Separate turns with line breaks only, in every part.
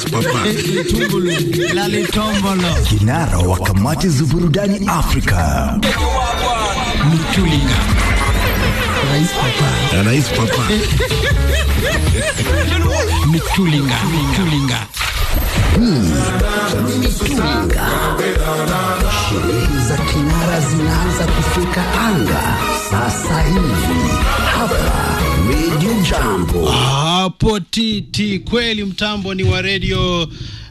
Lalitombolo.
Kinara wa kamati za burudani Afrika.
Mitulinga. Rais Papa.
Rais Papa.
Mitulinga. Mitulinga.
Mitulinga. Sherehe za kinara zinaanza kufika anga sasa hivi hapa Radio Jambo.
hapo titi kweli mtambo ni wa redio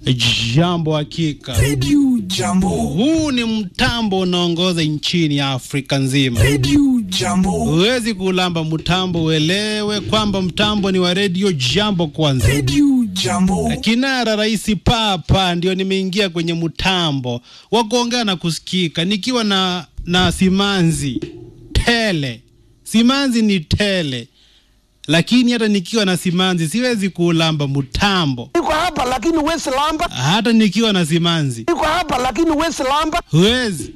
jambo hakika
Radio Jambo.
huu ni mtambo unaongoza nchini afrika nzima
Radio Jambo.
huwezi kulamba mtambo uelewe kwamba mtambo ni wa redio jambo kwanza
Radio Jambo.
kinara rais papa ndio nimeingia kwenye mtambo wa kuongea na kusikika nikiwa na na simanzi tele simanzi ni tele lakini hata nikiwa na simanzi siwezi kuulamba mtambo
Niko hapa lakini huwezi lamba.
hata nikiwa na simanzi
Niko hapa lakini huwezi lamba.
huwezi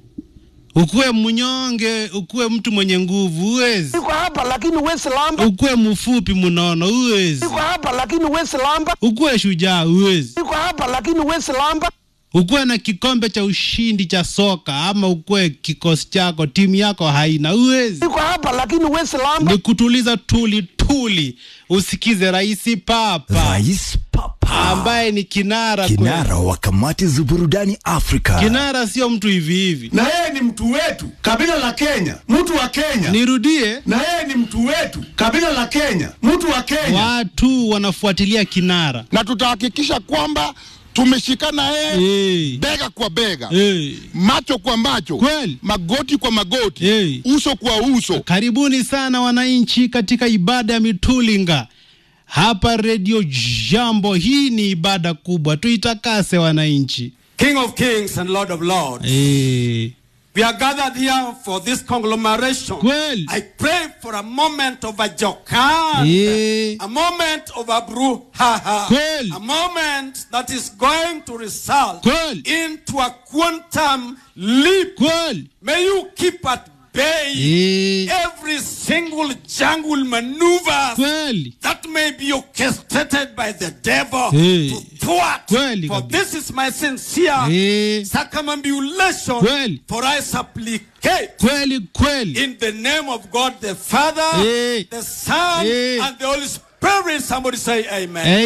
ukuwe mnyonge ukuwe mtu mwenye nguvu huwezi
Niko hapa lakini huwezi lamba.
ukuwe mfupi mnono huwezi
Niko hapa lakini huwezi lamba.
ukuwe shujaa huwezi
Niko hapa lakini huwezi lamba.
ukuwe na kikombe cha ushindi cha soka ama ukuwe kikosi chako timu yako haina uwezi
Niko hapa lakini huwezi lamba.
ni kutuliza tuli tuli usikize rais papa
Rais Papa.
ambaye ni kinara
Kinara wa kamati za burudani Afrika.
kweli. kinara sio mtu hivi hivi
na yeye ni mtu wetu kabila la Kenya, mtu wa Kenya.
nirudie
Na yeye ni mtu wetu kabila la Kenya, mtu wa Kenya.
watu wanafuatilia kinara
na tutahakikisha kwamba tumeshikana yeye
hey.
bega kwa bega
Hey.
macho kwa macho
Kweli.
magoti kwa magoti
Hey.
uso kwa uso
karibuni sana wananchi katika ibada ya mitulinga hapa redio jambo hii ni ibada kubwa tuitakase wananchi
King of Kings and Lord of Lords.
hey.
We are gathered here for this conglomeration.
Kweli.
I pray for a moment of a jokad,
Eh.
a moment of a brouhaha,
Kweli.
a moment that is going to result
Kweli.
into a quantum leap.
kweli
May you keep at bay
Eh.
every single jungle maneuver
kweli
that may be orchestrated by the devil
Eh.
to thwart.
Kweli
For
kabisa.
this is my sincere
Eh.
circumambulation.
Kweli.
For I supplicate
kweli kweli
in the name of God the Father,
Eh.
the Son,
Eh.
and the Holy Spirit. Somebody say amen.